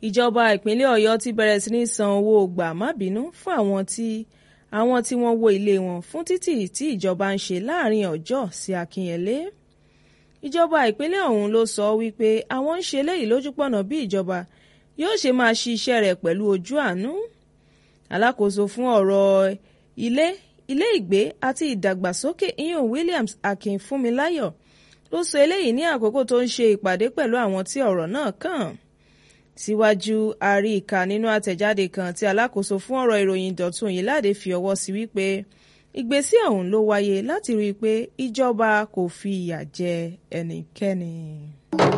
ìjọba ìpínlẹ̀ ọ̀yọ́ ti bẹ̀rẹ̀ sí ní san owó gbà-má-bínú fún àwọn tí àwọn tí wọ́n wó ilé wọn fún títì tí ìjọba ń ṣe láàrin ọjọ́ sí akínyẹlé ìjọba ìpínlẹ̀ ọ̀hún ló sọ wípé àwọn ń ṣe léyìí lójúpọ̀nà bí ìjọba yóò ṣe máa ṣí iṣẹ́ rẹ̀ pẹ̀lú ojú àánú alákòóso fún ọ̀rọ̀ ilé ilé ìgbé àti ìdàgbàsókè iyun Williams Akínfúnmiláyọ̀ ló sọ eléyìí ní àkókò tó ń ṣe ìpàdé pẹ̀lú àwọn tí ọ̀rọ̀ náà kàn síwájú àrí ìka nínú àtẹ̀jáde kan tí alákòóso fún ọ̀rọ̀ ìròyìn Dọ̀tun Oyèládé fi ọwọ́ sí wípé ìgbésẹ̀ ọ̀hún ló wáyé láti rí i pé ìjọba kò fi ìyà jẹ ẹnikẹ́ni.